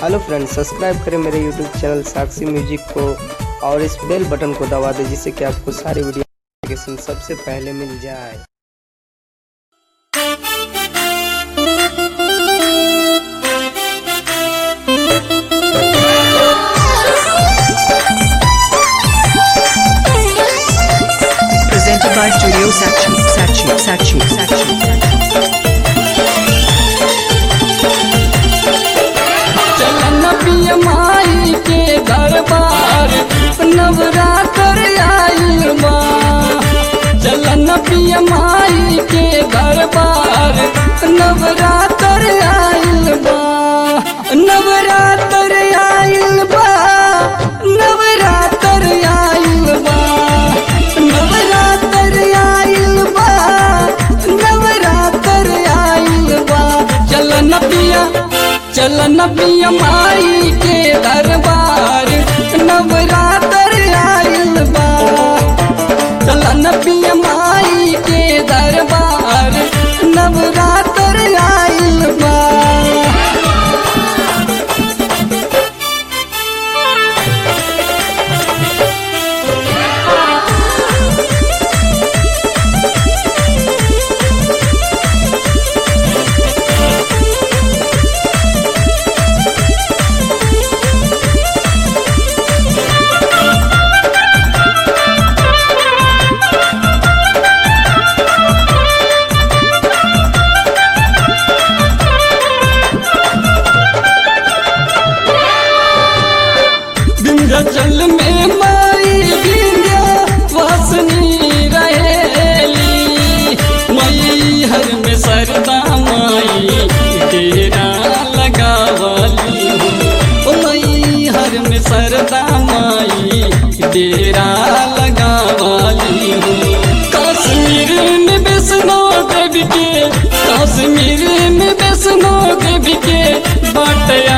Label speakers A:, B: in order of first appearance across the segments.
A: Hello friends subscribe करें मेरे YouTube channel साक्षी music को और इस बेल बटन को दबा दें जिससे कि आपको सारी वीडियो नोटिफिकेशन सबसे पहले मिल जाए
B: Presented by Studio Sachi, Sachi, Sachi, Sachi.
C: चलन पिय माई के दरबार नवरात्र आइल बा चलन पिय माई के दरबार नवरात्र आइल बा नवरात्र आइल बा नवरात्र आइल बा नवरात्र आइल बा नवरात्र आइल बा चलन पिया चलन पिया माई के दरबार नवरात्र आइल बा चलन पिया माई के दरबार नवरात्र आइल बा विंध्याचल में माई विंध्या वासनी रहेली मई हर में सरदा माई डेरा लगावली ओ मई हर में सरदा माई डेरा लगावली कश्मीर में वैष्णो देवी के कश्मीर में वैष्णो देवी के बटया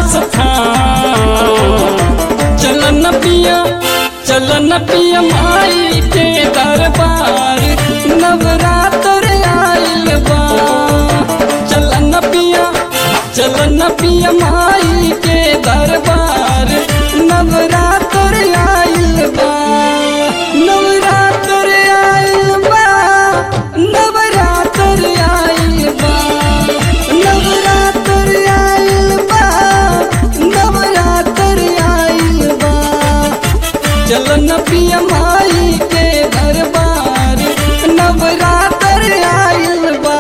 C: स्थान चलन पिया चलन पिया माई के दरबार नवरात्र आइल बा चलन पिया चलन पिया माई के दरबार नवरात्र आइल बा नवरात्र आइल बा नवरात्र आइल बा नवरात्र आइल बा नवरात्र आइल बा चलन पिया माई के दरबार नवरात्र आइल बा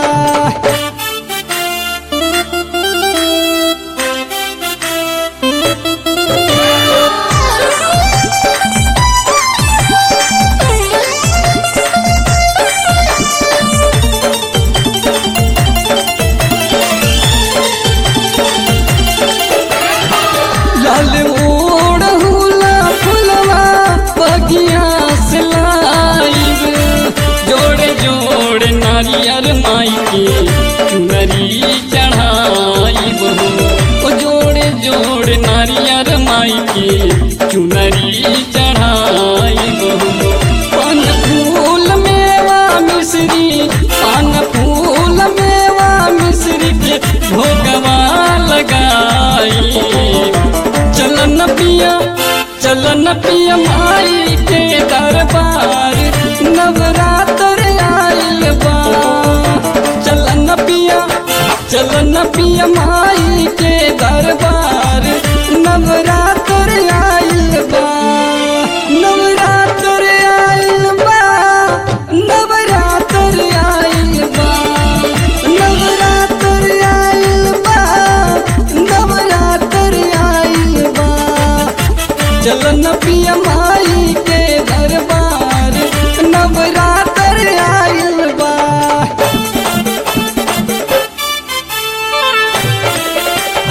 C: लाल ओढ़ हुला फुलवा बगिया से लाइब जोड़े जोड़े नारियर माई के चुनरी चढ़ाइब ओ जोड़े जोड़े नारियर माई के चुनरी चढ़ाइब पान फूल मेवा मिश्री पान फूल मेवा मिश्री के भोगवा लगाई चलन पिया चलन पिया माई के दरबार नवरात्र आइल बा चलन पिया चलन पिया माई के दरबार नवरात्र आइल बा नवरात्र आइल बा नवरात्र आइल बा नवरात्र आइल बा नवरात्र आइल बा चलन पिया माई के दरबार नवरात्र आइल बा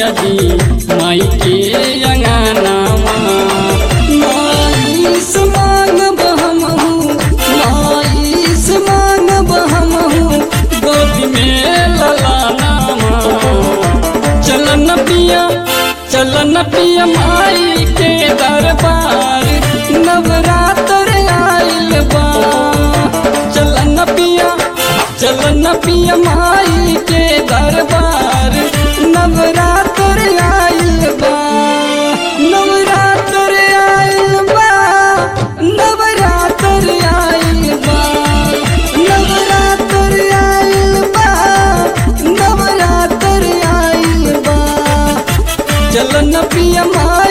C: सैया जी माई के अंगनामा माई से मांगब हमहू माई से मांगब हमहू गोदी में ललानामा चलन पिया चलन पिया माई के दरबार नवरात्र आइल बा चलन पिया चलन पिया माई के दरबार नवरात्र आइल बा नवरात्र आइल बा नवरात्र आइल बा नवरात्र आइल बा नवरात्र आइल बा चलन पिया माई